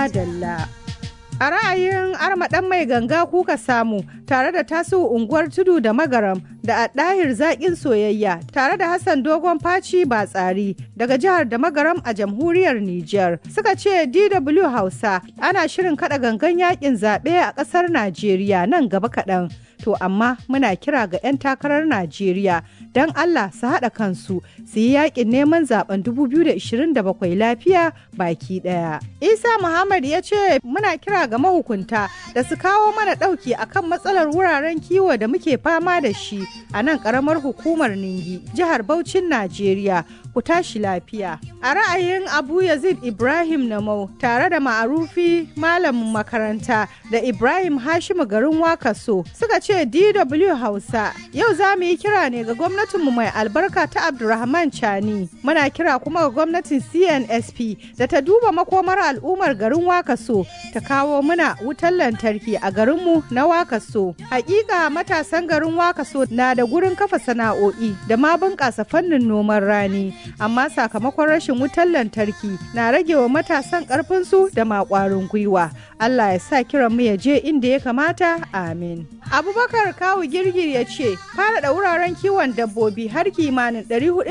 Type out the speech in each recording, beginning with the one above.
Madalla. A ra'ayin armaɗan mai ganga kuka samu tare da tasu unguwar tudu da magaram da a ɗahir zaƙin soyayya tare da Hassan dogon faci ba tsari daga jihar da magaram a jamhuriyar Nijar. Suka ce DW Hausa ana shirin kaɗa gangan yaƙin zaɓe a ƙasar Najeriya nan gaba kaɗan. To amma muna kira ga 'yan takarar Najeriya don Allah su haɗa kansu su yi yaƙin neman zaben 2027 lafiya baki ɗaya. Isa Muhammad ya ce muna kira ga mahukunta da su kawo mana ɗauki akan matsalar wuraren kiwo da muke fama da shi a nan ƙaramar hukumar Ningi, jihar Bauchin Najeriya. Ku tashi lafiya. A ra'ayin Abu Yazid Ibrahim Namau tare da ma'arufi malamin makaranta da Ibrahim Hashimu garin Wakaso suka ce DW Hausa yau za mu yi kira ne ga gwamnatinmu mai albarka ta Abdulrahman Chani. Muna kira kuma ga gwamnatin CNSP da ta duba makomar al'ummar garin Wakaso ta kawo muna wutar lantarki a garinmu na Wakaso. Hakika matasan garin Wakaso na da gurin kafa sana'o'i da ma bunƙasa fannin noman rani. Amma sakamakon rashin wutar lantarki na rage wa matasan ƙarfinsu da maƙwarin gwiwa. Allah ya sa kiran mu ya je inda ya kamata. Amin. Abubakar Kawu Girgir ya ce, faɗaɗa wuraren kiwon dabbobi har kimanin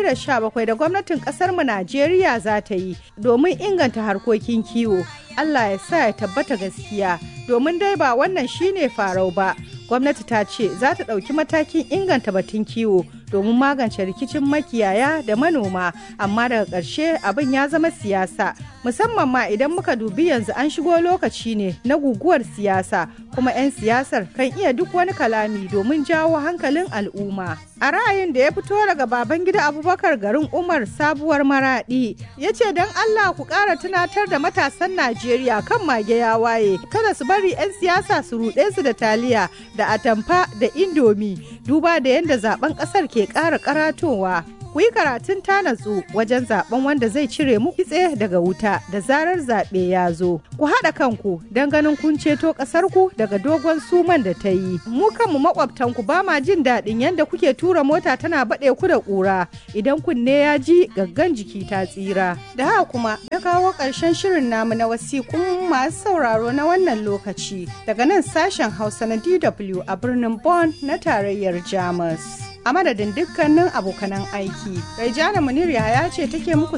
417 da gwamnatin ƙasar mu Najeriya za ta yi domin inganta harkokin kiwo. Allah ya sa ya tabbata gaskiya domin dai ba wannan shine farau ba. Gwamnati ta ce za ta ɗauki matakin inganta batun kiwo domin magance rikicin makiyaya da manoma amma daga ƙarshe abin ya zama siyasa musamman ma idan muka dubi yanzu an shigo lokaci ne na guguwar siyasa kuma 'yan siyasar kan iya duk wani kalami domin jawo hankalin al'umma a ra'ayin da ya fito daga baban gida abubakar garin umar sabuwar maradi ya ce don allah ku ƙara tunatar da matasan najeriya kan mage ya waye kada su bari 'yan siyasa su ruɗe su da taliya da atamfa da indomi duba da yadda zaben ƙasar ke ƙara karatowa ku yi karatun tanatsu wajen zaben wanda zai cire mu kitse daga wuta da zarar zaɓe ya zo. Ku haɗa kanku don ganin kun ceto ƙasarku daga dogon suman da ta yi. Mu kanmu maƙwabtanku ba ma jin daɗin yadda kuke tura mota tana baɗe ku da ƙura idan kunne ya ji gaggan jiki ta tsira. Da haka kuma ya kawo ƙarshen shirin namu na wasiƙun masu sauraro na wannan lokaci daga nan sashen Hausa na DW a birnin Bonn na tarayyar Jamus. a madadin dukkanin abokanan aiki. Raijana Munir ya ce take muku